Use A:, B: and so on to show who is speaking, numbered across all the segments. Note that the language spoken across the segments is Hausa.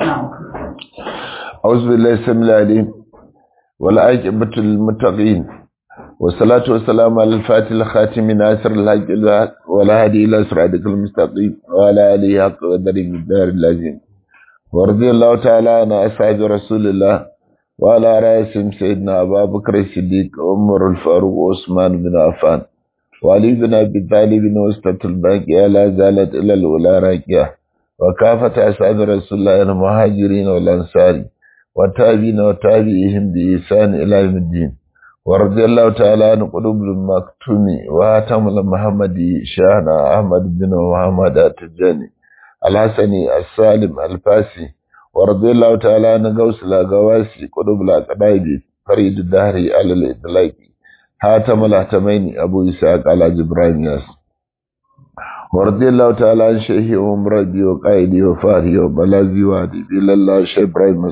A: أعوذ بالله السميع العليم والعاقبة للمتقين والصلاة والسلام على الفاتح الخاتم ناصر الحق ولا هادي إلى صراطك المستقيم وعلى آله حق قدر الدار اللازم ورضي الله تعالى عن أصحاب رسول الله وعلى رأسهم سيدنا أبا بكر الصديق عمر الفاروق وعثمان بن عفان وعلي بن أبي طالب وسطة الباقية لا زالت إلى الأولى راكية وكافة أصحاب رسول الله المهاجرين والأنصار والتابعين وتابعيهم بإحسان إلى يوم الدين ورضي الله تعالى عن قلوب المكتوم وهاتم المحمدي شاهنا أحمد بن محمد التجاني الحسني السالم الفاسي ورضي الله تعالى عن غوث الأغواسي قلوب الأقرائب فريد الدهري على الإطلاق هاتم الأحتمين أبو إسحاق على جبران ياسر ورضي الله تعالى عن شيخي ومرضي وقائدي وفاري وبلازي وادي إلى الله شيخ إبراهيم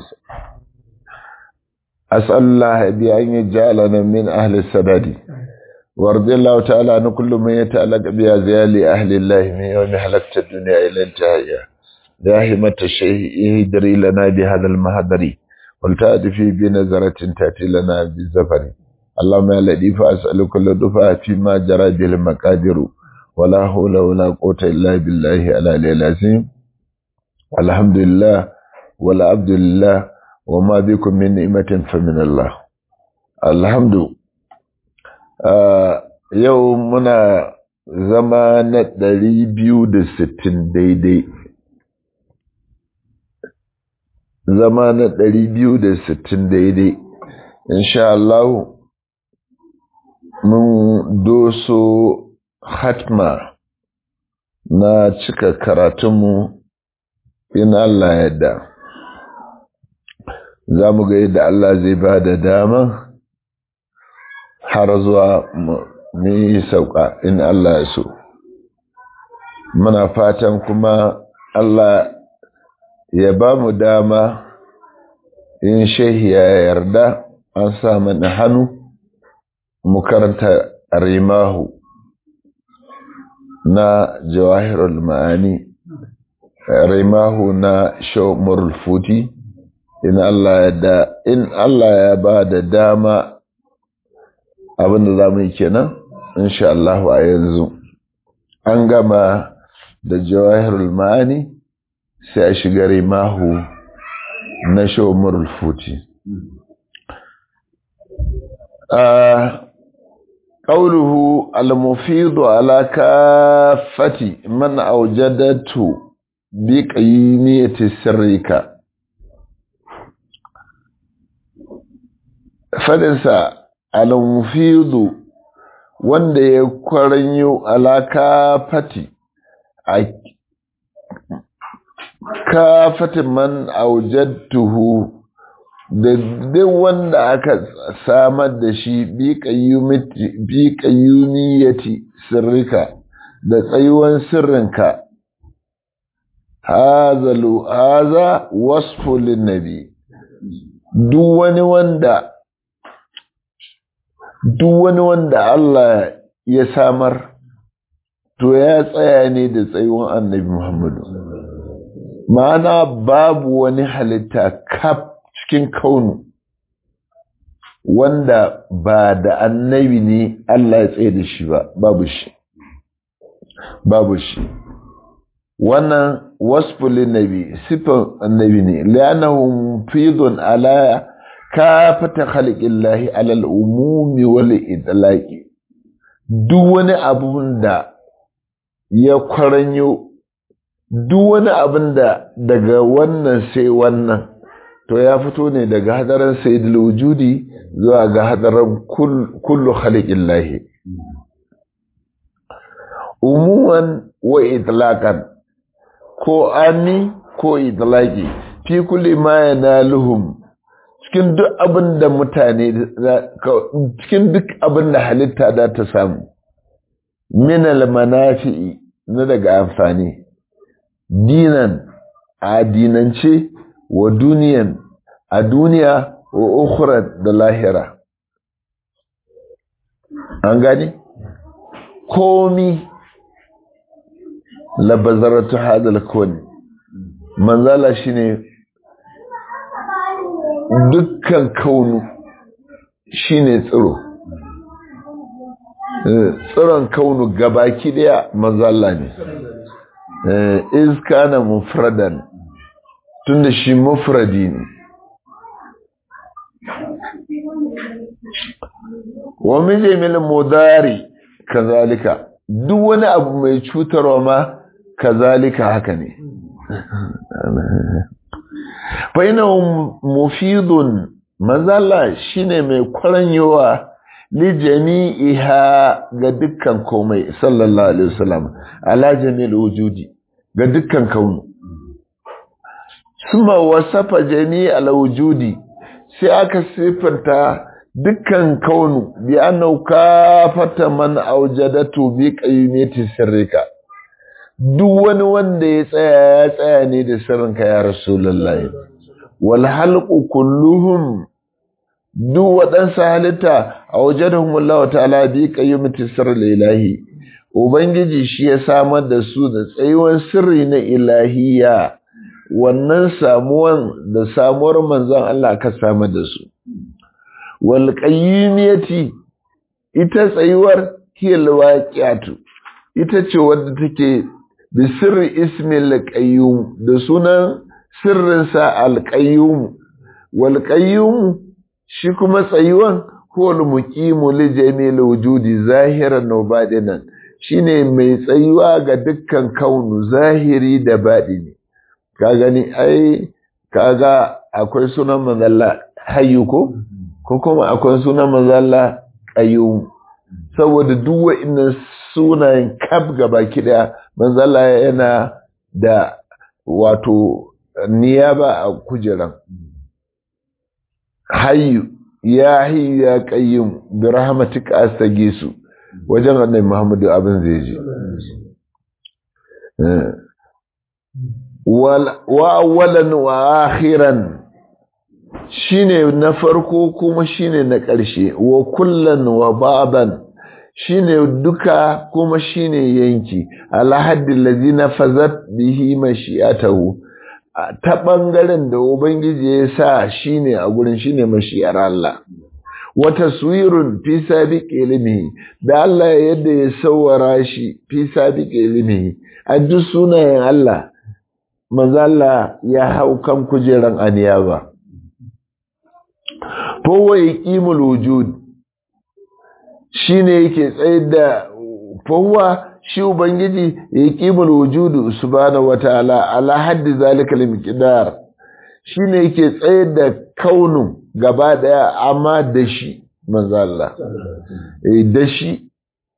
A: أسأل الله بأن يجعلنا من أهل السداد ورضي الله تعالى عن كل من يتعلق بأزيال أهل الله من يوم حلقت الدنيا إلى انتهائها يا همة الشيخ اهدري لنا بهذا المهدري ولتأتي بنظرة تأتي لنا بالزفر اللهم يا لطيف أسأل كل دفعة فيما جرى به المقادير ولا حول ولا قوة إلا بالله العلي العظيم الحمد لله ولا عبد لله وما بكم من نعمة فمن الله الحمد yau muna zama na ɗari biyu da sittin daidai zama na ɗari biyu da sittin daidai insha Allah mun doso hatma na cika karatunmu in Allah yadda za mu ga yadda Allah zai ba da dama har zuwa ni sauka in Allah ya so muna fatan kuma Allah ya ba mu dama in shehi ya yarda an sa mana hannu mu karanta rimahu na jawahirul ma'ani rimahu na shawmurul futi in Allah ya da in Allah ya ba da dama abinda za mu yi kenan insha Allah a yanzu an gama da jawahirul ma'ani sai a shiga rimahu na shawmurul futi قوله المفيض على كافة من أوجدته بقيمية سرك فدنسا المفيض wanda ya kwaranyo alaka fati a kafatin man aujattuhu da duk wanda aka samar da shi bi ƙayyumiyati sirrika da tsayuwan sirrinka hazalu haza wasfu linnabi duk wani wanda duk wani wanda Allah ya samar to ya tsaya ne da tsayuwan annabi Muhammadu ma'ana babu wani halitta kaf cikin kaunu wanda ba da annabi ne Allah ya tsaye da shi ba babu shi babu shi wannan wasfulin nabi sifan annabi ne li'annahu fidun ala kafata khalqillahi ala al-umumi wal idlaqi duk wani abun da ya kwaranyo duk wani abun da daga wannan sai wannan to ya fito ne daga hadarin sayyidul wujudi zuwa ga hadarin kullu khaliqin lahi umuman wa itlaqan ko ani ko itlaqi fi kulli ma yanaluhum cikin duk abin da mutane cikin duk abin da halitta da ta samu min al manafi'i na daga amfani dinan a dinance wa duniyan a duniya wa ukhra da lahira an gani komi labazaratu hadal kawai manzala shine dukkan kaunu shine tsiro tsiron kaunu gabaki daya manzalla ne iska na mufradan tunda shi mufradi ne wa mijimil mudari kazalika duk wani abu mai cutarwa ma kazalika haka ne faina mufidun mazala shine mai kwaranyowa li jami'iha ga dukkan komai sallallahu alaihi wasallam ala jami'il wujudi ga dukkan kaunu suma wasafa jami'al wujudi sai aka sifanta dukkan kaunu bi annahu kafata man aujadatu bi qayyimati sirrika duk wani wanda ya tsaya ya tsaya ne da sirrinka ya rasulullahi wal halqu kulluhum duk waɗansu halitta a wajadahum Allah ta'ala bi qayyimati sirril ilahi ubangiji shi ya samar da su da tsayuwan sirri na ilahiya wannan samuwan da samuwar manzon Allah ka samar da su wal qayyimiyati ita tsayuwar hiyal waqiatu ita ce wadda take bi sirri ismil qayyum da sunan sirrinsa al qayyum wal qayyum shi kuma tsayuwan huwal muqimu li jami'il wujudi zahiran wa batinan shine mai tsayuwa ga dukkan kaunu zahiri da batini ka gani ai kaga akwai sunan manzalla hayyu ko ko kuma akwai sunan manzalla qayyum saboda duk wa'annan sunayen kaf gabaki daya manzalla yana da wato niyaba a kujeran hayyu ya hayyu ya qayyum bi rahmatika astagisu wajen annabi Muhammadu abin zai je wa awwalan wa akhiran shine na farko kuma shine na ƙarshe wa kullan wa ba'dan shine duka kuma shine yanki ala haddil ladina fazat bihi mashi'atahu ta ɓangaren da Ubangiji ya sa shi ne a gurin shi ne mashiyar Allah. Wata suwirun fi sabiq ilimi da Allah yadda ya sauwara shi fi sabiq ilimi a duk sunayen Allah, Allah ya hau kan kujeran aniya ba. Fowa ya ƙimul wujud shi ne yake tsaye da fowa shi Ubangiji ya yi ƙimul wujudu subhanahu wa ta'ala ala haddi zalika limqdar shi ne yake tsayar da kaunin gaba daya amma da shi manzo Allah da shi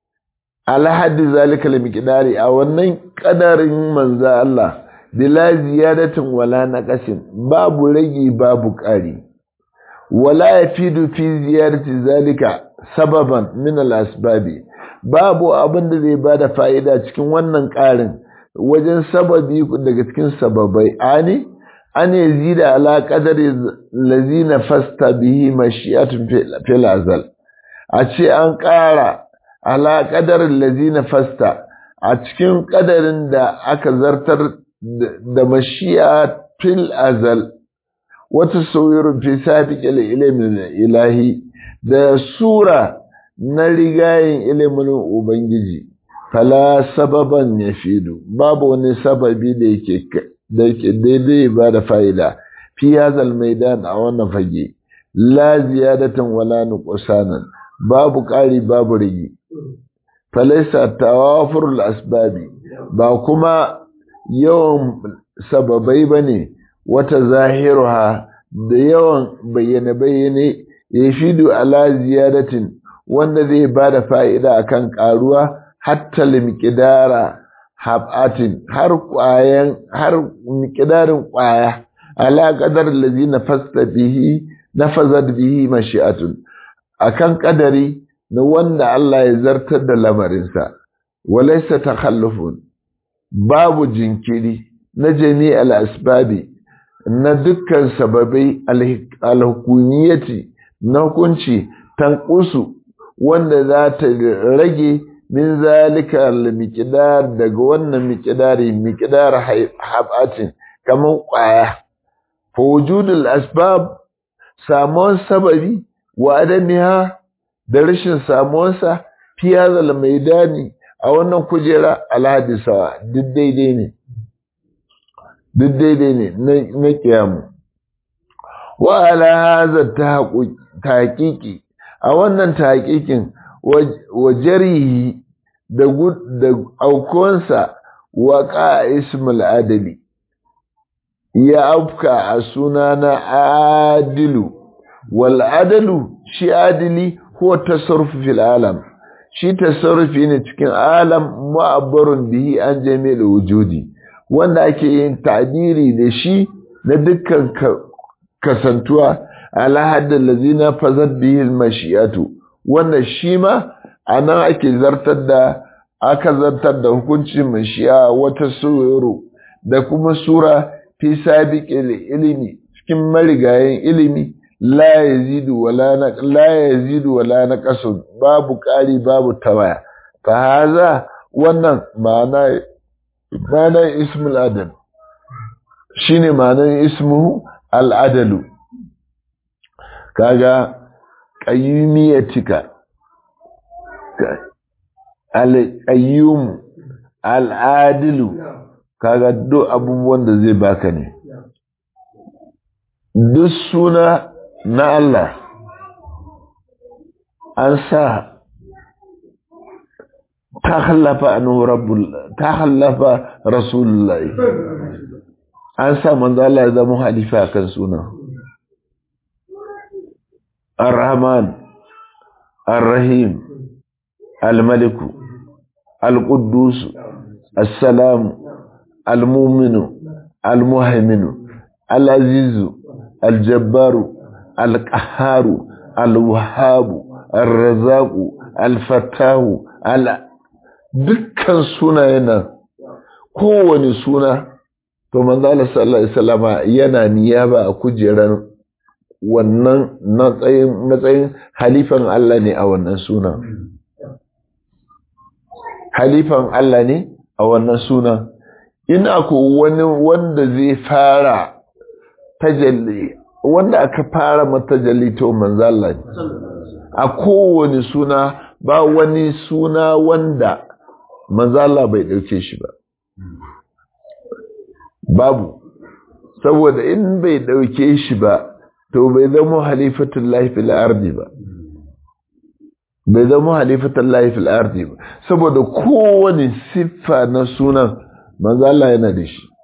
A: ala haddi zalika limqdari a wannan kadarin manzo Allah bila ziyadatin wala naqasin babu ragi babu ƙari wala yafidu fi ziyadati zalika sababan min al asbabi babu abin da zai bada fa'ida cikin wannan ƙarin wajen sababi daga cikin sababai ani an yazida ala qadari lazina fasta bihi mashi'atun fil azal a ce an ƙara ala qadarin lazina fasta a cikin ƙadarin da aka zartar da mashi'a fil azal wata sauyirin fi sabiqil ilmin ilahi da sura na rigayen ilimin Ubangiji, fala sababan ya fido, babu wani sababi da yake daidai ba da fa'ida, fi hazal maidan a wannan fage, la ziyadatan wala nuqsanan babu ƙari babu rigi. Falaisa tawafurul asbabi ba kuma yawan sababai ba ne wata zahiruha da yawan bayyane-bayyane ya fido ala ziyadatin wanda zai ba da fa'ida a kan ƙaruwa hatta limƙidara haɓatin har ƙwayan har miƙidarin ƙwaya ala ƙadar lazi na fasta bihi na fazad bihi mashi'atun a kan ƙadari na wanda Allah ya zartar da lamarinsa walaisa takhallufun babu jinkiri na jami'al asbabi na dukkan sababai alhukumiyati na hukunci tankusu wanda za ta rage min zalika al-miqdar daga wannan miqdari miqdar habatin kaman kwaya fa wujudul asbab samuwan sababi wa adamiha da rashin samuwansa fi hazal maidani a wannan kujera alhadisawa duk daidai ne duk daidai ne na kiyamu wa ala hadha tahqiqi a wannan tahqiqin wa jarihi da da aukonsa wa qa ismul adali ya afka a suna na adilu wal adalu shi adili huwa tasarrufu fil alam shi tasarrufi ne cikin alam mu'abbarun bihi an jami'il wujudi wanda ake yin ta'biri da shi na dukkan kasantuwa ala haddal ladina fazat bihi al mashiyatu wanda shi ma anan ake zartar da aka zartar da hukuncin mashiya wata suru da kuma sura fi sabiqil ilimi cikin marigayen ilimi la yazidu wala na la yazidu wala naqasu babu ƙari babu tawaya fa haza wannan ma'ana ma'ana ismul adal shine ma'anar ismu al adalu kaga qayyumiyatika al qayyum al adilu kaga duk abubuwan da zai baka ne duk suna na Allah an sa ta hallafa annahu rabbul ta hallafa rasulullahi an sa manzo Allah ya zama halifa kan suna ar-rahman ar-rahim al-malik al-quddus as-salam al-mu'min al-muhaymin al-aziz al-jabbar القهار الوهاب الرزاق الفتاه dukkan sunayen nan kowane suna to manzo Allah sallallahu alaihi wasallama yana niyaba a kujerar wannan matsayin matsayin halifan Allah ne a wannan suna halifan Allah ne a wannan suna in akwai wani wanda zai fara tajalli wanda aka fara mata jalito manzala ne a kowane suna ba wani suna wanda manzala bai ɗauke shi ba babu saboda in bai ɗauke shi ba to bai zama halifatun laifin ardi ba bai zama halifatun laifin ardi ba saboda kowane siffa na sunan manzala yana da shi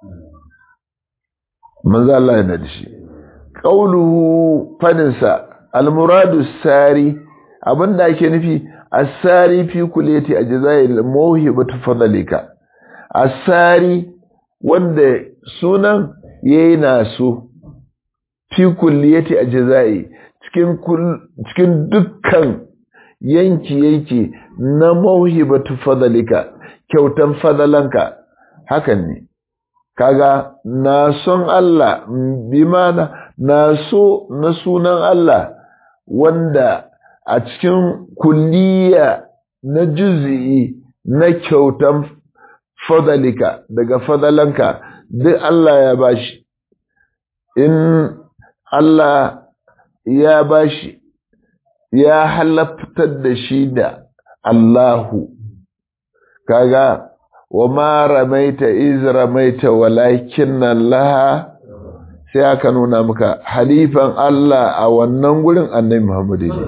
A: manzala yana da shi ƙauluhu faninsa almuradu sari abinda ake nufi asari fi kuleti a jazayil mawhibatu fadalika asari wanda sunan yayi naso fi kulliyati a jazayi cikin cikin dukkan yanki yanki na mawhibatu fadalika kyautan fadalanka hakan ne kaga na son Allah bi mana na so na sunan Allah wanda a cikin kulliya na juz'i na kyautan fadalika daga fadalanka duk Allah ya bashi in Allah ya bashi ya halaftar da shi da Allahu kaga wa ma ramaita iz ramaita walakin Allah sai aka nuna maka halifan Allah a wannan gurin annabi Muhammad ne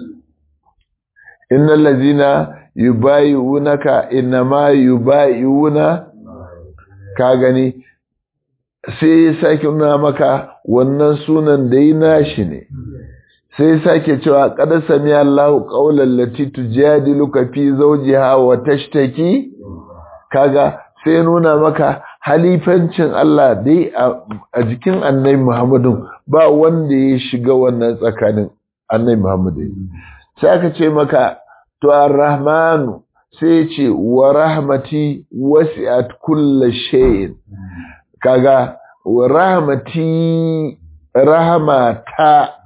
A: innal ladina yubayi'unaka inma yubayi'una ka gani sai ya sake nuna maka wannan sunan da yi nashi ne sai ya sake cewa qad sami Allahu qawlan lati tujadiluka fi zawjiha wa tashtaki kaga sai nuna maka halifancin Allah dai a jikin annabi Muhammadu ba wanda ya shiga wannan tsakanin annabi Muhammadu sai aka ce maka to ar-rahmanu sai ce wa rahmati wasi'at kulli shay'in kaga wa rahmati rahmata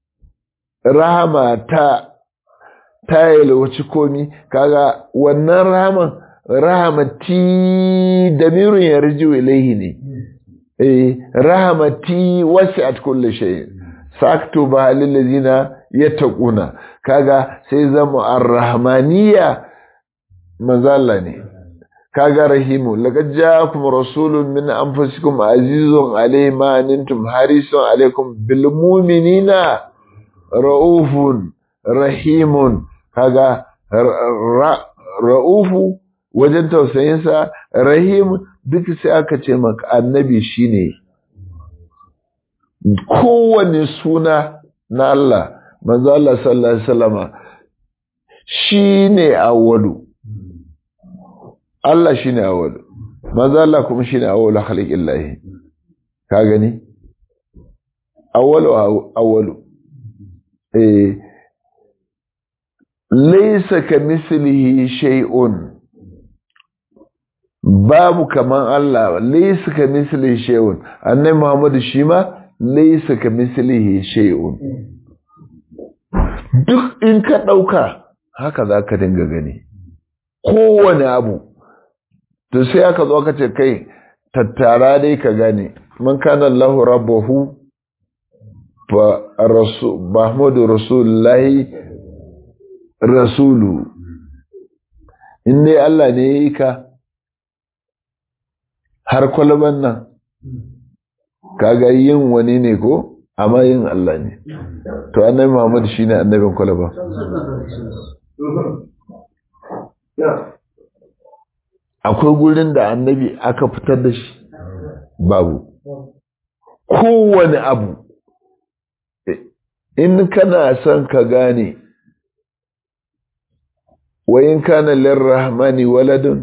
A: rahmata ta yalwaci komi kaga wannan rahman rahamati damirun yarju ilaihi ne eh rahamati wasi'at kulli shay sakto ba halin lazina ya taƙuna kaga sai zama ar-rahmaniya manzala ne kaga rahimu laqad ja'akum rasulun min anfusikum azizun alayhi ma antum harisun alaykum bil mu'minina raufun rahimun kaga ra'ufu wajen tausayinsa rahim duk sai aka ce maka annabi shine kowane suna na Allah manzo Allah sallallahu alaihi wasallama shine awwalu Allah shine awwalu manzo Allah kuma shine awwalu khalqillahi ka gani awwalu awwalu eh laysa kamithlihi shay'un babu kaman Allah laysa kamithlihi shay'un annabi Muhammad shi ma laysa kamithlihi shay'un duk in ka dauka haka zaka dinga gani kowane abu to sai aka zo aka ce kai tattara dai ka gane man kana Allahu rabbahu fa rasul Muhammadu rasulullahi rasulu in dai Allah ne yayi ka har kwalban nan kaga yin wani ne ko amma yin Allah ne to annabi Muhammad shine annabin kwalba akwai gurin da annabi aka fitar da shi babu kowane abu in kana son ka gane wayin kana lirrahmani waladun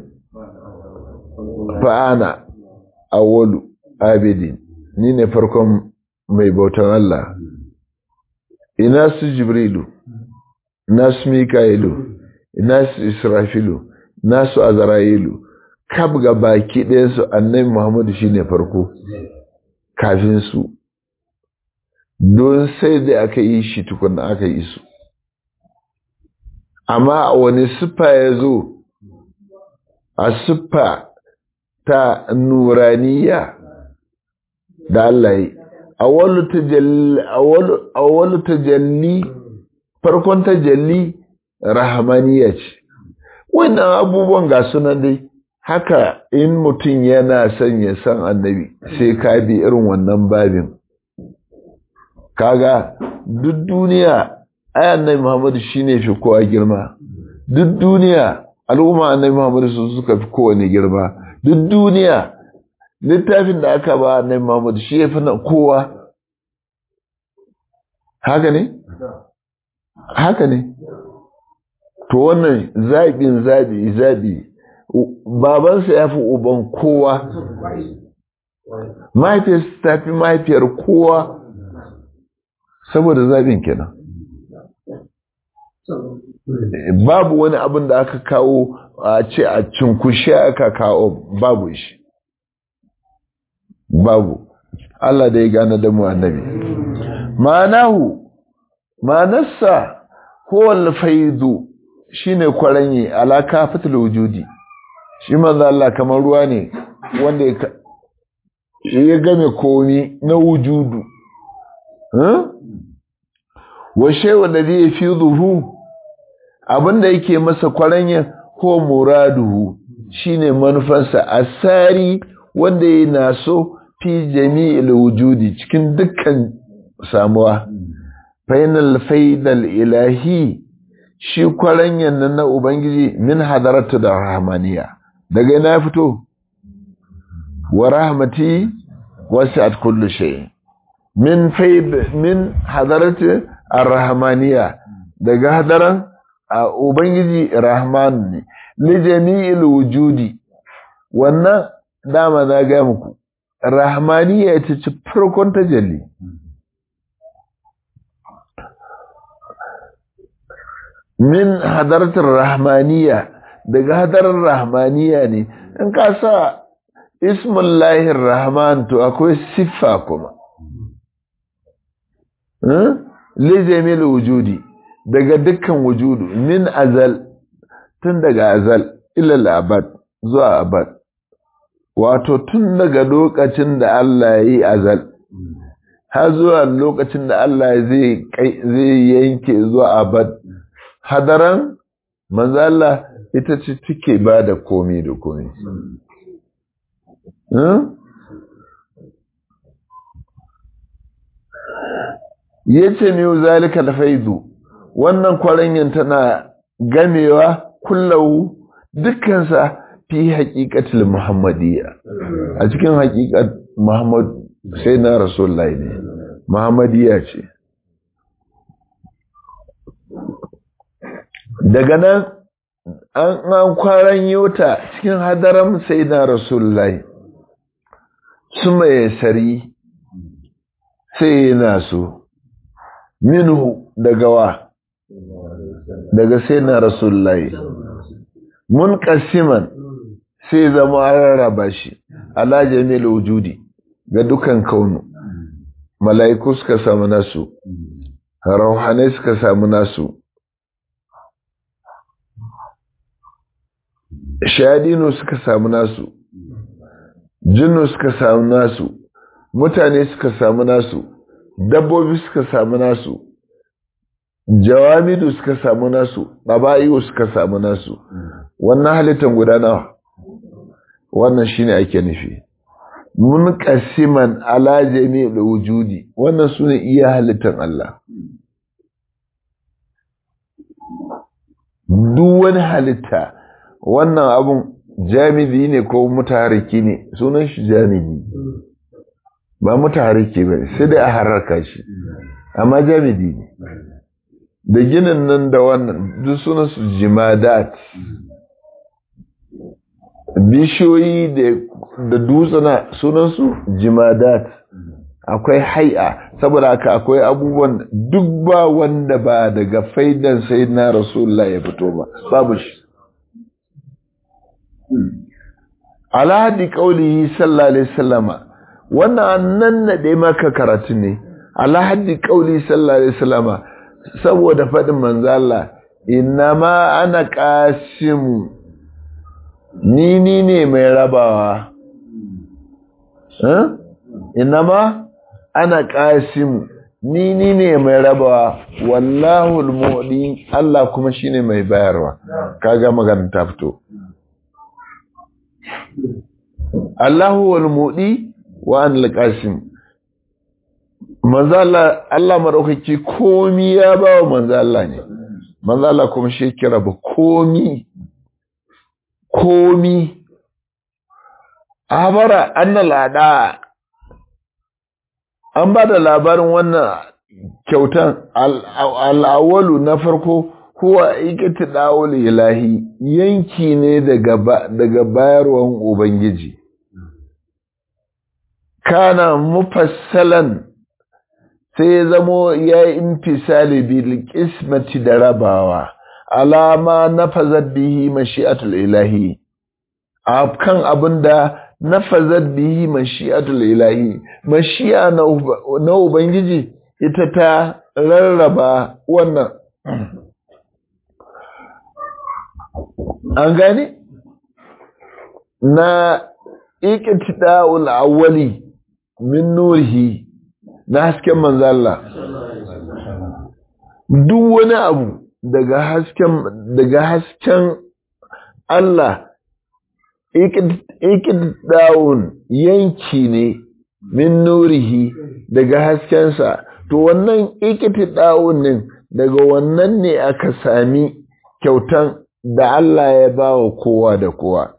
A: fa'ana awwalu abidin ni ne farkon mai bautan Allah ina su jibrilu ina su mika'ilu ina su israfilu ina su azra'ilu kab ga baki ɗayansu annabi muhammadu shine farko kafin su don sai da aka yi shi tukuna aka yi su amma a wani siffa ya zo a siffa ta nuraniya da Allah yi awwalu tajalli farkon tajalli rahamaniya ce wannan abubuwan ga sunan dai haka in mutum yana son ya san annabi sai ka bi irin wannan babin kaga duk duniya ai annabi Muhammadu shine fi kowa girma duk duniya al'umma annabi Muhammadu su suka fi kowane girma duk duniya littafin da aka ba annabi Muhammadu shi ya fi na kowa haka ne haka ne to wannan zaɓin zaɓi zaɓi babansa ya fi uban kowa mahaifiyarsa ta fi mahaifiyar kowa saboda zaɓin kenan babu wani abin da aka kawo a ce a cinkushe aka kawo babu shi babu Allah da ya gane da mu annabi ma'anahu ma'anarsa kowane faidu shine kwaranye alaka fitul wujudi shi manzo Allah kamar ruwa ne wanda ya game komi na wujudu wa shay'un ladhi yafiduhu abinda yake masa kwaranye ko muraduhu shine manufarsa asari wanda yana so fi jami'il wujudi cikin dukkan samuwa fainal faidal ilahi shi kwaranyan nan na ubangiji min hadaratu da rahmaniya daga ina fito wa rahmati wasi'at kullu shay min faid min hadaratu ar-rahmaniya daga hadaran ubangiji rahman ne li jami'il wujudi wannan dama na ga muku rahmaniya ita ce farkon tajalli min hadaratar rahmaniya daga hadarar rahmaniya ne in ka sa ismullahir rahman to akwai siffa kuma lijamil wujudi daga dukkan wujudu min azal tun daga azal ilal abad zuwa abad wato tun daga lokacin da Allah ya yi azal har zuwa lokacin da Allah zai zai yanke zuwa abad hadaran manzo Allah ita ce take ba da komai da komai yace ne zalika alfaidu wannan kwaranyin tana gamewa kullahu dukkansa fi haqiqatil muhammadiyya a cikin haqiqat muhammad sai na rasulullahi ne muhammadiyya ce daga nan an an kwaran yota cikin hadaram sai na rasulullahi su mai sari sai yana so minhu daga wa daga sai na rasulullahi mun kasiman sai zama rarraba shi ala jami'il wujudi ga dukan kaunu mala'iku suka samu nasu rauhanai suka samu nasu shadinu suka samu nasu jinnu suka samu nasu mutane suka samu nasu dabbobi suka samu nasu jawamidu suka samu nasu ɗaba'iyu suka samu nasu wannan halittar guda nawa wannan shine ake nufi mun kasiman ala jami'il wujudi wannan sune iya halittar Allah duk wani halitta wannan abun jami'i ne ko mutahariki ne sunan shi jami'i ba mutahariki ba sai dai a hararka shi amma jami'i ne da ginin nan da wannan duk sunan su jimadat bishiyoyi da dutsuna sunan su jimadat akwai hai'a saboda haka akwai abubuwan duk ba wanda ba daga faidan sai na rasulullah ya fito ba babu shi alhadi kaulihi sallallahu alaihi wasallama wannan annan na dai maka karatu ne alhadi kauli sallallahu alaihi wasallama saboda fadin manzo Allah innama ana qasimu ni ni ne mai rabawa eh innama ana qasimu ni ni ne mai rabawa wallahu almu'di Allah kuma shine mai bayarwa kaga magana ta fito Allahu wal mudi wa an al-qasim manzo Allah Allah madaukaki komi ya ba wa manzo Allah ne manzo Allah kuma shi kira ba komi komi abara annal ada an ba da labarin wannan kyautan al-awwalu na farko huwa iqtida'ul ilahi yanki ne daga daga bayarwan ubangiji kana mufassalan sai ya zamo ya intisali bil qismati da rabawa alama nafazat bihi mashi'atul ilahi kan abinda nafazat bihi mashi'atul ilahi mashi'a na ubangiji ita ta rarraba wannan an gane na iqtida'ul awwali min nurihi na hasken manzo Allah duk wani abu daga hasken daga hasken Allah iqtida'un yanki ne min nurihi daga haskensa to wannan iqtida'un din daga wannan ne aka sami kyautan da Allah ya ba wa kowa da kowa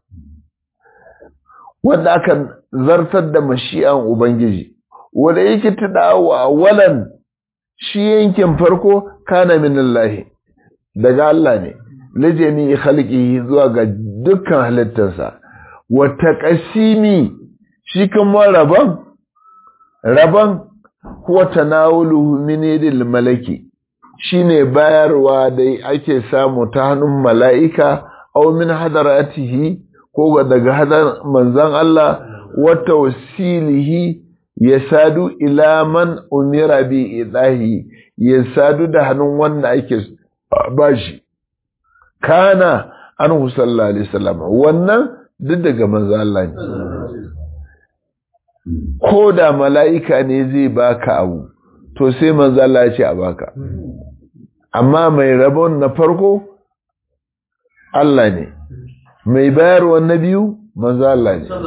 A: wanda aka zartar da mashi'an Ubangiji wanda yake tudawa awalan shi yankin farko kana min Allah daga Allah ne lijami khalqihi zuwa ga dukkan halittarsa wa taqsimi shi kuma rabon rabon huwa tanawuluhu min yadil malaki shine bayarwa da ake samu ta hannun mala'ika aw min hadaratihi ko daga hadar manzan Allah wa tawsilihi ya sadu ila man umira bi idahi ya sadu da hannun wanda ake bashi kana anhu sallallahu alaihi wasallam wannan duk daga manzan Allah ne ko da mala'ika ne zai baka abu to sai manzo Allah ya ce a baka amma mai rabon na farko Allah ne mai bayarwa na biyu manzo Allah ne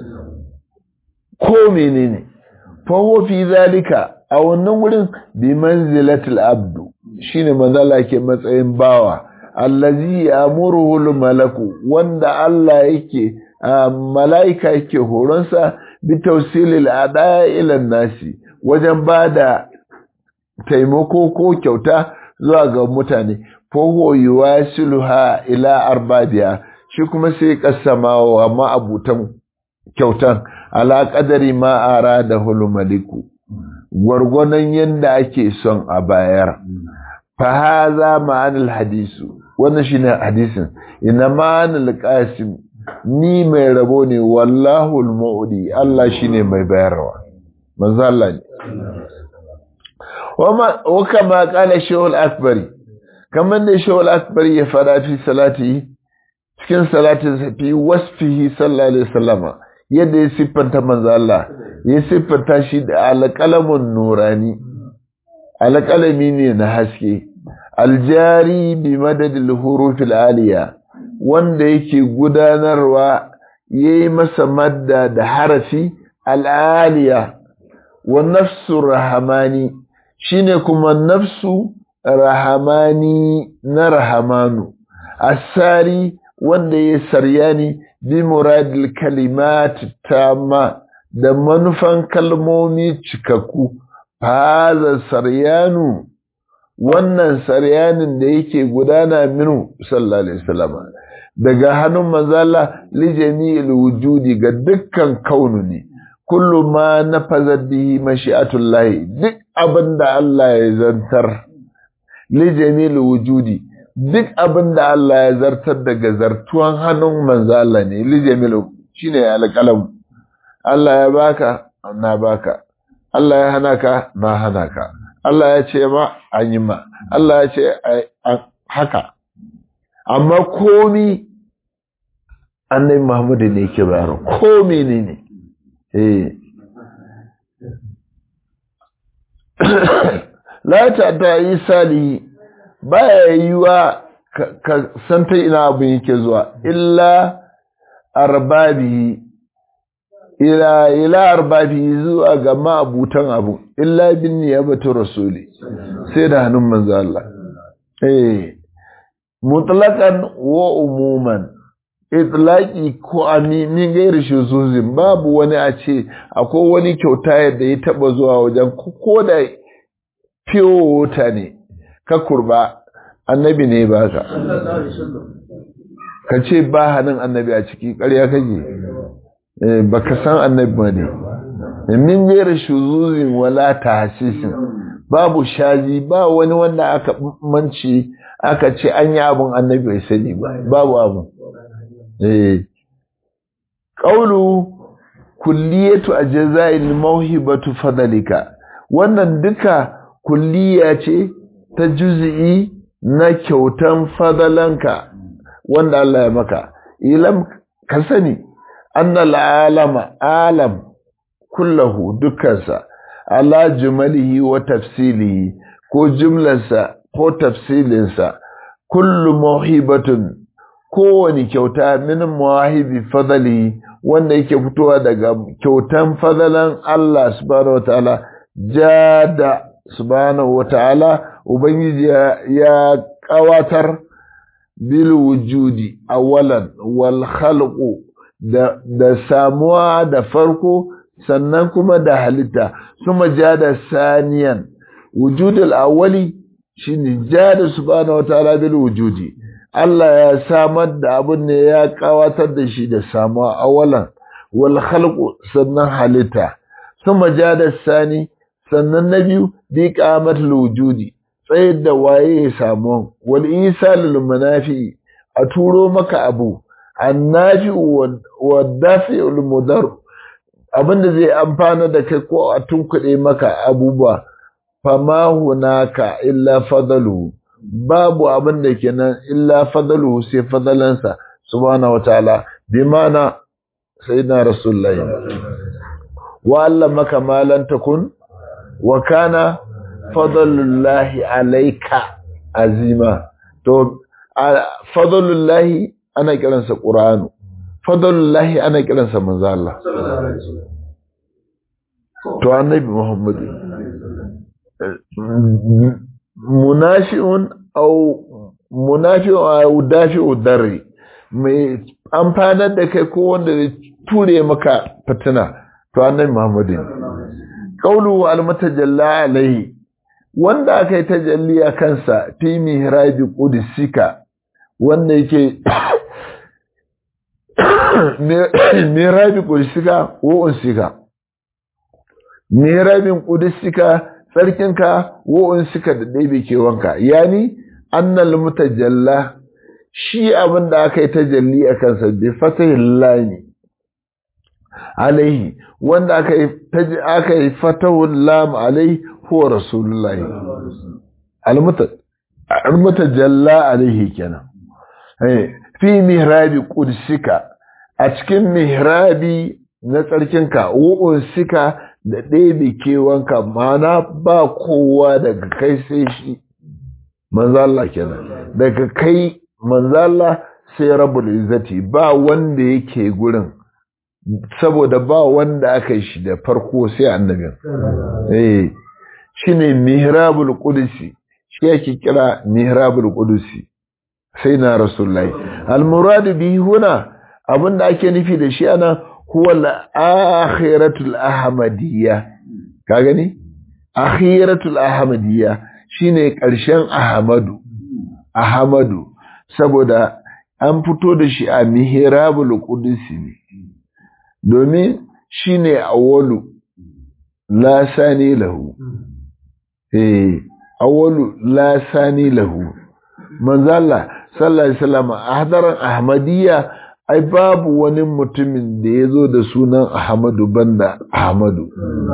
A: ko menene fa huwa fi zalika a wannan wurin bi manzilatil abdu shine manzo Allah ke matsayin bawa allazi yamuruhu malaku wanda Allah yake malaika yake horonsa bi tawsilil adaya ila nasi wajen bada taimako ko kyauta zuwa ga mutane fahuwa yuwasiluha ila arbabiya shi kuma sai kasama wa ma'abutan kyautan ala qadari ma arada hul maliku gwargwadon yanda ake son a bayar fa haza ma'anil hadisu wannan shine hadisin ina ma'anil qasim ni mai rabo ne wallahu al-mu'di Allah shine mai bayarwa manzo Allah ne wa kama qala shaykhul akbari kamar da shawal akbari ya fara fi salati cikin salatin fi wasfihi sallallahu alaihi wasallam yadda ya siffanta manzo Allah ya siffanta shi da alqalamun nurani alqalami ne na haske aljari bi madadil hurufil aliya wanda yake gudanarwa yayi masa madda da harafi al'aliya wa nafsu rahamani shine kuma nafsu rahamani na rahamanu asari wanda ya saryani bi muradil kalimat tamma da manufan kalmomi cikakku haza saryanu wannan saryanin da yake gudana minu sallallahu alaihi wasallam daga hannun manzala li jami'il wujudi ga dukkan kaunu ne kullu ma nafazat bihi mashi'atullahi duk abinda Allah ya zantar li jami'il wujudi duk abinda Allah ya zartar daga zartuwan hannun manzala ne li jami'il shine alƙalam Allah ya baka na baka Allah ya hana ka na hana ka Allah ya ce ma an yi ma Allah ya ce haka amma komi annabi Muhammadu ne ke bayar komi ne ne eh la ta ta yi salihi baya yiwa ka san ta ina abin yake zuwa illa arbabihi ila ila arbabi zuwa ga ma'abutan abu illa bin niyabatu rasuli sai da hannun manzo Allah eh mutlaqan wa umuman itlaqi ko ami min gairi shuzuzin babu wani a ce akwai wani kyauta yadda ya taba zuwa wajen ko da fiyo ne ka kurba annabi ne baka ka ce ba hannun annabi a ciki ƙarya kake baka san annabi ba ne min gaira shuzuzin wala tahsisin babu shaji ba wani wanda aka manci aka ce an yi abun annabi bai sani ba babu abun eh qaulu kulliyatu ajza'il mawhibatu fadlika wannan duka kulliya ce ta juz'i na kyautan fadalanka wanda Allah ya maka ilam ka sani annal alama alam kullahu dukkansa ala jumalihi wa tafsilihi ko jumlarsa ko tafsilinsa kullu mawhibatun kowani kyauta min mawahibi fadali wanda yake fitowa daga kyautan fadalan Allah subhanahu wataala jada subhanahu wataala ubangiji ya kawatar bil wujudi awalan wal khalqu da, da samuwa da farko sannan kuma da halitta suma jada saniyan wujudul awwali shine jada subhanahu wataala bil wujudi Allah ya samar da abun ne ya kawatar da shi da samuwa awalan wal khalqu sannan halitta suma jada sani sannan na biyu bi qamatul wujudi tsayar da waye ya samu wal isalul munafi a turo maka abu annafi wa dafi'ul mudar abinda zai amfana da kai ko a tunkuɗe maka abubuwa fama hunaka illa fadalu babu abin da kenan illa fadalu sai fadalansa subhanahu wataala bi mana sayyidina rasulullahi wa allamaka ma lam takun wa kana fadlullahi alayka azima to fadlullahi ana kiransa qur'anu fadlullahi ana kiransa manzo Allah to annabi Muhammad munafi'un au munafi'un au dafi'u darri mai amfanar da kai ko wanda zai ture maka fitina to annabi Muhammad qawlu al mutajalla alaihi wanda aka yi tajalli a kansa fi mihrabi qudusika wanda yake mihrabi qudusika wa unsika mihrabin qudusika sarkinka wa unsika da ɗebe kewanka yani annal mutajalla shi abin da aka yi tajalli a kansa bi fatahin lami alaihi wanda aka yi aka yi fatahul lam alaihi huwa rasulullahi almutajalla alaihi kenan fi mihrabi qudsika a cikin mihrabi na tsarkinka sika da ɗebe kewanka mana ba kowa daga kai sai shi manzala kenan daga kai manzala sai rabul izzati ba wanda yake gurin saboda ba wanda aka yi shi da farko sai annabin eh shine mihrabul qudsi shi yake kira mihrabul qudsi sai na rasulullahi al murad bihi huna abinda ake nufi da shi ana huwa al akhiratul ahmadiyya ka gani akhiratul ahmadiyya shine karshen ahmadu ahmadu saboda an fito da shi a mihrabul qudsi ne domin shine awwalu la sani lahu eh awwalu la sani lahu manzo Allah sallallahu alaihi wasallam ahdaran ahmadiyya ai babu wani mutumin da yazo da sunan ahmadu banda ahmadu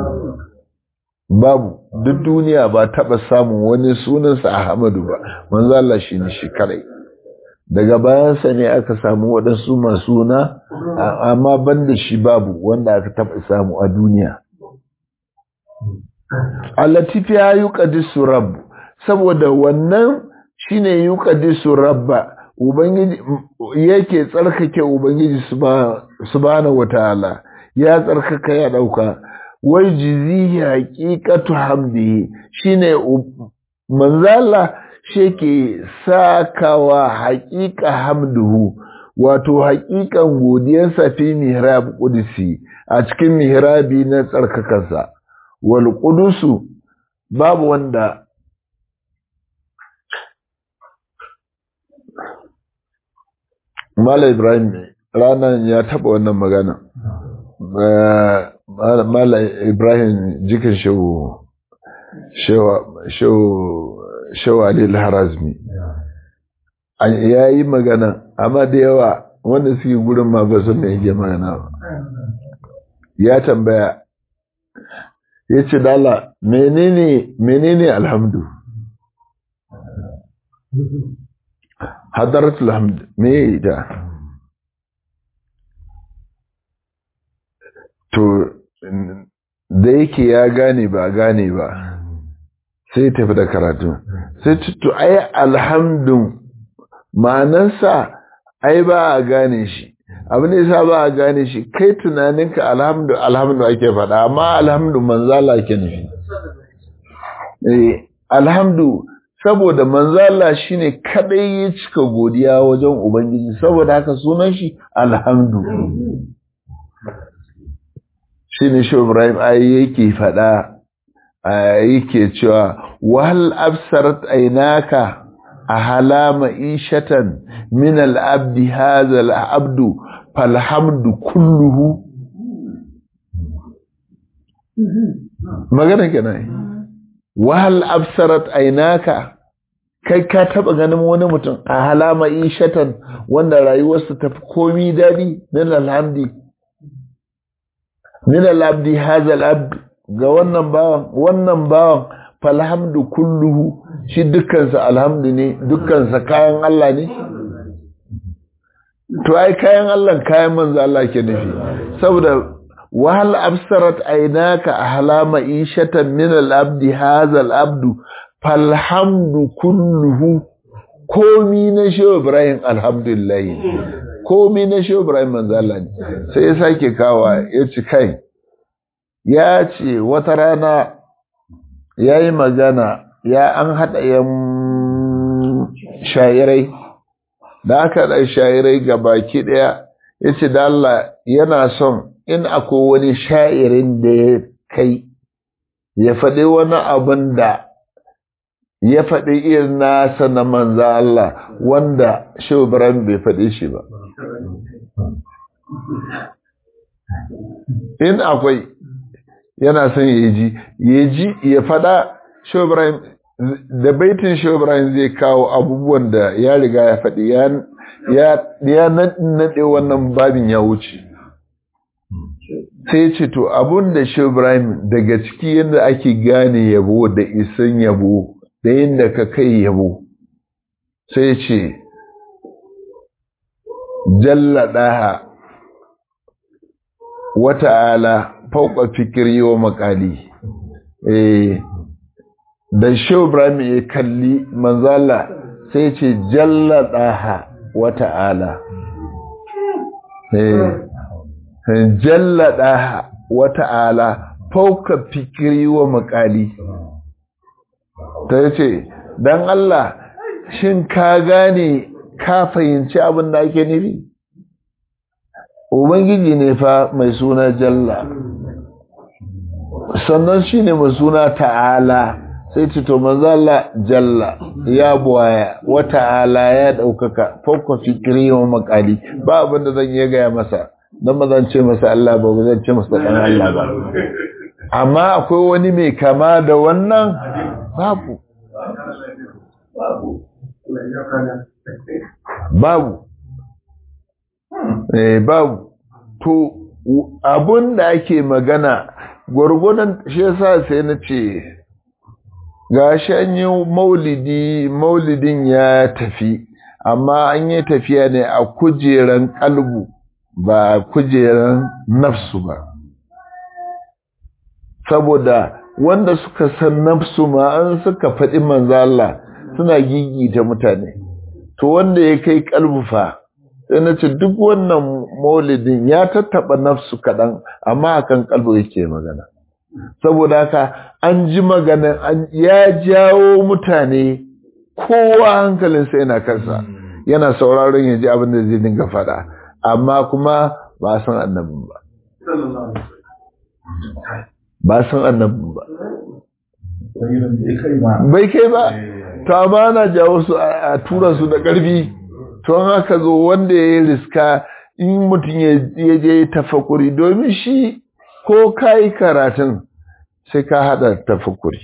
A: babu duk duniya ba taba samun wani sunansa ahmadu ba manzo Allah shine shi kare daga bayansa ne aka samu waɗansu masu suna amma banda shi babu wanda aka taba samu a duniya allatifi ya yuqaddisu rabb saboda wannan shine yuqaddisu rabba ubangiji yake tsarkake ubangiji subhanahu wataala ya tsarkaka ya dauka wai jizihi haqiqatu hamdihi shine manzala sheke sakawa haqiqa hamduhu wato haqiqan godiyarsa fi mihrab qudsi a cikin mihrabi na tsarkakansa wal qudusu babu wanda Mala Ibrahim ranar ya taba wannan magana. Mala Ibrahim jikin shehu shehu Ali Harazmi. Ya yi magana, amma da yawa wanda suke gurin ma ba sun yake magana ba. Ya tambaya, ya ce dala menene menene alhamdu? hadaratul hamd me ita to da yake ya gane ba gane ba sai tafi da karatu sai to ai alhamdun ma'anarsa ai ba a gane shi abin da yasa ba a gane shi kai tunaninka alhamdu alhamdu ake faɗa amma alhamdu manzala ke nufi eh alhamdu saboda manzala shine kadai ya cika godiya wajen ubangiji saboda haka sunan shi alhamdu shine shi Ibrahim ai yake fada yake cewa wal absarat aynaka ahala ishatan min al-abdi hadha al-abdu falhamdu kulluhu magana kenan wahal absarat aynaka kai ka taba ganin wani mutum a halama ishatan wanda rayuwarsa ta fi komi dadi min alhamdi min alabdi hadha alabd ga wannan bawan wannan bawan falhamdu kulluhu shi dukkansa alhamdu ne dukkansa kayan Allah ne to ai kayan Allah kayan manzo Allah ke nufi saboda wahal absarat ainaka ahlama ishatan min al-abdi hadha al-abdu falhamdu kulluhu komi na shehu ibrahim alhamdulillah komi na shehu ibrahim manzala ne sai ya sake kawa ya ci kai ya ce wata rana ya yi magana ya an haɗa yan shayirai da aka haɗa shayirai ga baki ɗaya ya ce da Allah yana son in akwai wani sha'irin da ya kai ya faɗi wani abin da ya faɗi irin nasa na manza Allah wanda Shehu Ibrahim bai faɗi shi ba. In akwai yana son ya ji, ya ji ya faɗa Shehu Ibrahim da baitin Shehu Ibrahim zai kawo abubuwan da ya riga ya faɗi ya naɗe wannan babin ya wuce. Sai ce to abun da Shehu Ibrahim daga ciki yadda ake gane yabo da isan yabo da yadda ka kai yabo sai ce jalladaha wata'ala fauka fikiri wa makali eh da shehu ibrahim ya kalli manzala sai ce jalladaha wata'ala eh jalladaha wata'ala fauka fikiri wa makali ta ce don Allah shin ka gane ka fahimci abin da ake nufi ubangiji ne fa mai suna jalla sannan shi ne mai suna ta'ala sai ce to manzo Allah jalla ya buwaya wa ta'ala ya ɗaukaka fauka fikiri wa makali ba abin da zan iya gaya masa don ba zan ce masa Allah ba ba zan ce masa ɗan Allah ba amma akwai wani mai kama da wannan babu babu eh babu to abun da ake magana gwargwadon shi yasa sai na ce ga shi an yi maulidi maulidin ya tafi amma an yi tafiya ne a kujeran kalbu ba kujeran nafsu ba saboda wanda suka san nafsu ma an suka faɗi manzo Allah suna gigita mutane to wanda ya kai kalbufa sai na ce duk wannan maulidin ya tattaba nafsu kaɗan amma akan kalbu yake magana saboda haka an ji magana ya jawo mutane kowa hankalinsa yana kansa yana sauraron ya ji abin da zai dinga faɗa amma kuma ba san annabin ba ba san annabin ba bai kai ba to amma na jawo su a tura su da ƙarfi to haka zo wanda ya yi riska in mutum ya je tafakuri domin shi ko ka yi karatun sai ka haɗa tafakuri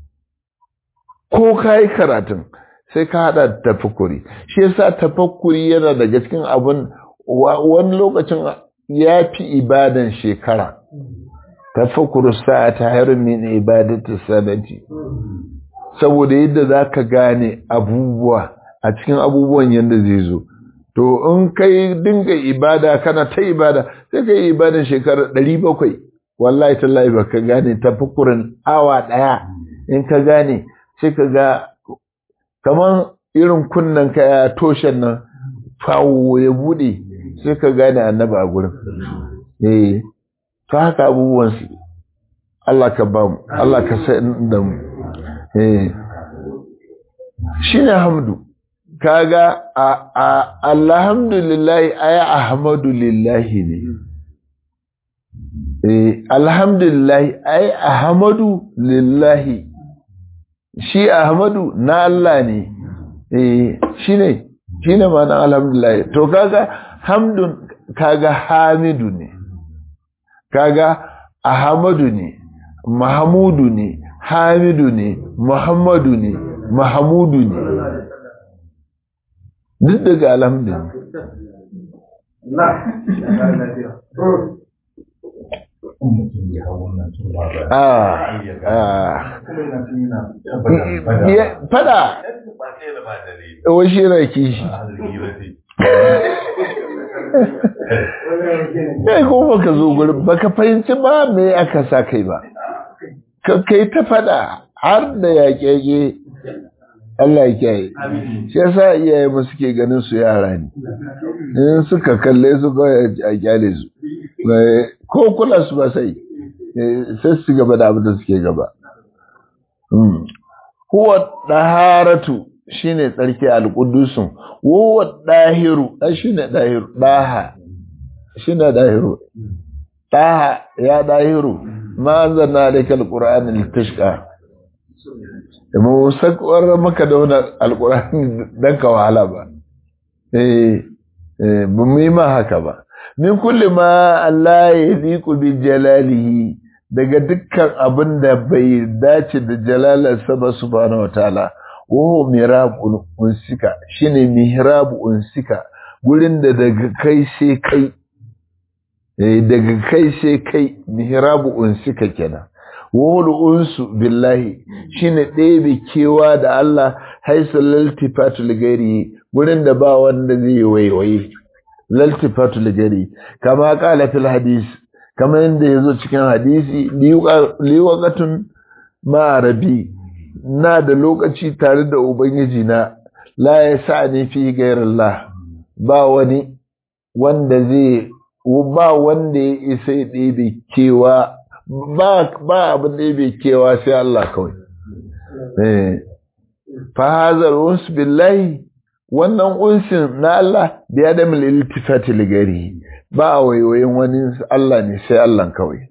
A: ko ka yi karatun sai ka haɗa tafakuri shi yasa tafakuri yana daga cikin abin wani lokacin ya fi ibadan shekara tafakkur sa'ata hayrun min ibadati sanati saboda yadda zaka gane abubuwa a cikin abubuwan yanda zai zo to in kai dinga ibada kana ta ibada sai kai ibadan shekara 700 wallahi tallahi baka gane tafakkurin awa daya in ka gane sai ka ga kaman irin kunnan ka ya toshen nan fawo ya bude sai ka gane annabi a gurin eh to haka abubuwan su Allah ka ba mu Allah ka sai da mu eh shine hamdu kaga alhamdulillah ay ahmadu lillahi ne eh alhamdulillah ay ahmadu lillahi shi ahmadu na Allah ne eh shine shine ma'anar alhamdulillah to kaga hamdun kaga hamidu ne kaga ahmadu ne mahmudu ne hamidu ne muhammadu ne mahmudu ne duk daga alhamdulillah fada wa shi na kishi kai ko baka zo gurin baka fahimci ba me aka sa kai ba ka kai ta fada har da yaƙe Allah ya kiyaye shi yasa iyaye mu suke ganin su yara ne in suka kalle su kawai a kyale su ko kula su ba sai sai su gaba da abin da suke gaba huwa daharatu shine tsarki alqudusun huwa dahiru shine dahiru daha shine dahiru daha ya dahiru ma anzalna alayka alqur'ana litashqa mu sakwar maka da wani alqur'ani dan ka wahala ba eh eh ba mu yi ma haka ba min kulli ma Allah ya ziku bi jalalihi daga dukkan abin da bai dace da jalalarsa ba subhanahu wataala wo mirabu unsika shine mihrabu unsika gurin da daga kai sai kai eh daga kai sai kai mihrabu unsika kenan wahul unsu billahi shine ɗebe kewa da Allah haisa laltifatul gari gurin da ba wanda zai waiwaye laltifatul gari kama kala fil hadis kama yadda ya zo cikin hadisi liwakatun ma'arabi na da lokaci tare da ubangiji na la ya sa ni fi gairallah ba wani wanda zai ba wanda ya isa ya ɗebe kewa ba ba abin da ya kewa sai Allah kawai eh fa hazar uns billahi wannan unsin na Allah biya da mil iltifati ligari ba a waiwayin wani Allah ne sai Allah kawai.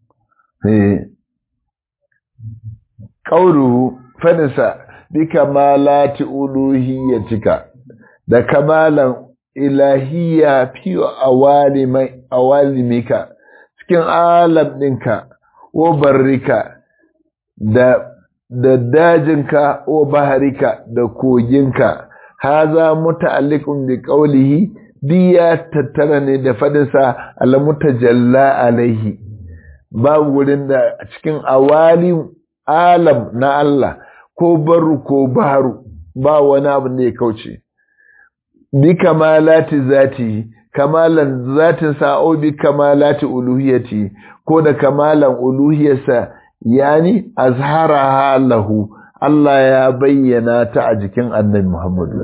A: Ƙauru fadisa bi kamalati uluhiyyatika da kamalan ilahiyya fi awalimika cikin alam ɗinka o barrika da da dajinka o baharika da koginka haza muta'alliqun bi qawlihi diya tattara ne da fadinsa alamutajalla alaihi babu wurin da cikin awali alam na Allah ko baru ko baru ba wani abu ne kauce bi kamalati zati kamalan zatin sa'o bi kamalati uluhiyati ko da kamalan uluhiyarsa yani azharaha lahu Allah ya bayyana ta a jikin annabi Muhammadu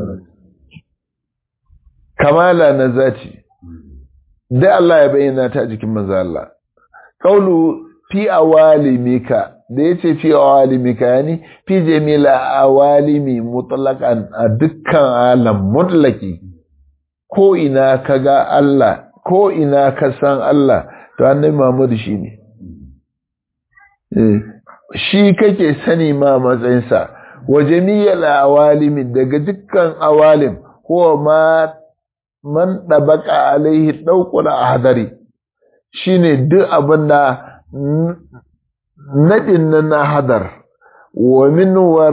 A: kamala na zati da Allah ya bayyana ta jikin manzo Allah qaulu fi awalimika da yace fi awalimika yani fi jamila awalimi mutlaqan a dukkan alam mutlaki ko ina kaga Allah ko ina ka san Allah to annabi Muhammad shine eh shi kake sani ma matsayinsa wa jami'al awalimi daga dukkan awalim ko ma man ɗabaka alaihi ɗaukula a hadari shi ne duk abin da naɗin na na hadar wamin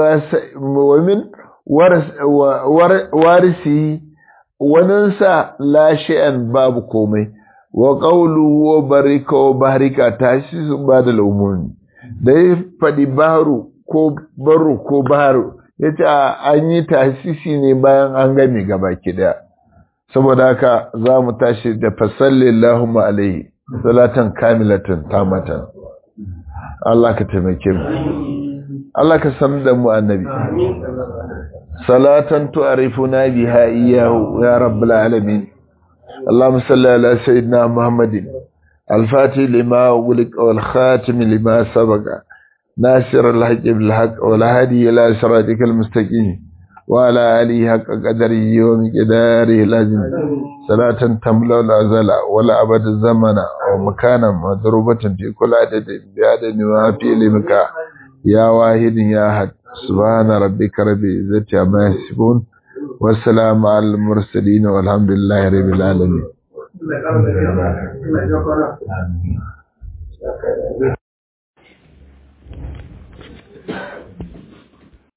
A: warisi waninsa lashe'an babu komai wa ƙaulu wa barika wa barika ta shi su ba da laumuni da ya faɗi baru ko baru ko baru ya ce an yi tasisi ne bayan an gami gaba ki daya saboda haka za mu tashi da fasalli Allahumma alaihi salatan kamilatan tamatan Allah ka taimake mu Allah ka san da mu annabi salatan tu'arifuna biha iyyahu ya rabbul alamin اللهم صل على سيدنا محمد الفاتح لما ولق والخاتم لما سبق ناصر الحق بالحق والهادي الى صراطك المستقيم وعلى آله حق قدره ومقداره لازم صلاة تملا الأزل ولا أبد الزمن ومكانا مضروبة في كل عدد بعدد ما في علمك يا واحد يا أحد سبحان ربك رب العزة عما يصفون والسلام على المرسلين والحمد لله رب العالمين